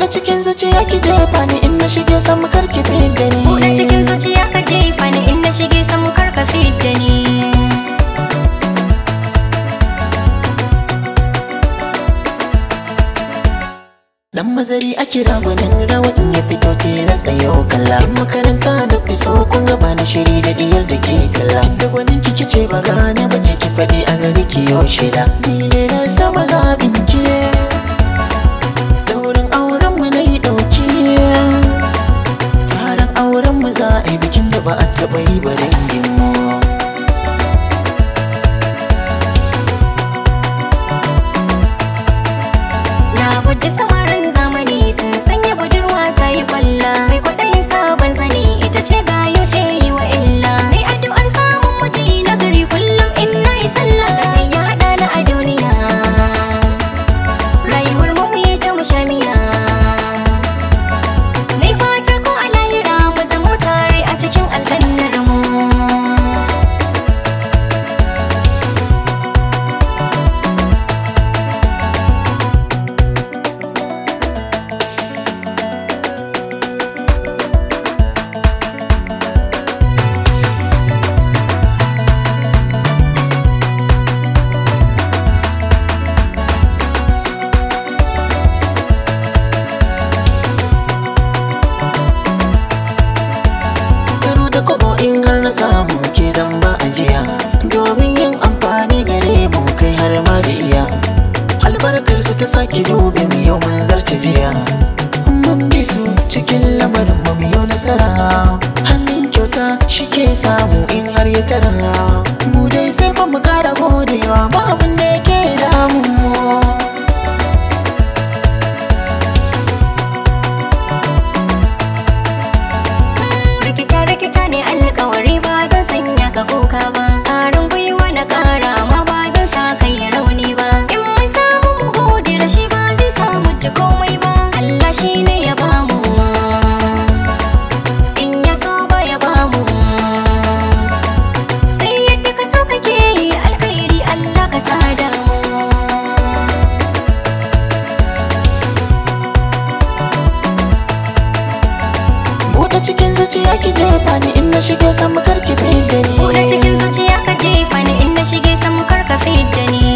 Buɗe cikin zuciya ki jefa ni in na shige sama karki fidda ni Buɗe cikin zuciya ka jefa ni in na shige samu karka fidda ni Dan mazari a kira gwanin rawa in ya fito tilas da yau kalla In makaranta da fiso kun gaba na shiri da diyar da ke talla Da gwanin kike ce ba gane ba je ki faɗi a gari ki yau shida Ni ne na sama zaɓin ki Daurin auren mu na yi ɗauki Taron auren mu za a yi bikin da ba a taɓa yi ba dangin mu Na guji samarin zamani sun sanya budurwa ta yi kwalla Mai kwaɗayin sabon sani ita ce gayo ke yi wa illa Mai addu'ar samun miji na gari kullum in na yi sallah Kai ya haɗa na a duniya Rayuwar mu mu yi ta mushamiya Nai fata ko a lahira mu zamo tare a cikin aljannar mu Karo da kobo in har na samu ke zan ba ajiya Domin yin amfani gare mu kai har ma da iya Albarkar su ta sake dube mu yau mun zarce jiya Mun bi su cikin lamarin mu mu yau nasara Hannun kyauta shi ke samu in har ya tara Mu dai sai fa mu kara godewa ba abin da yake damun mu rikita rikita ne alkawari ba zan sanya ka kuka ba ƙarin gwiwa na ƙara ma ba zan sa kai ya rauni ba in mun samu mu gode da shi ba zai samu ji komai ba Allah shi ne ya bamu in ya so ba ya bamu sai yadda ka so kake yi alkhairi Allah ka sada mu Buɗe cikin zuciya ki jefa ni in na shige sama karki fidda ni Buɗe cikin zuciya ka jefa ni in na shige samu karka fidda ni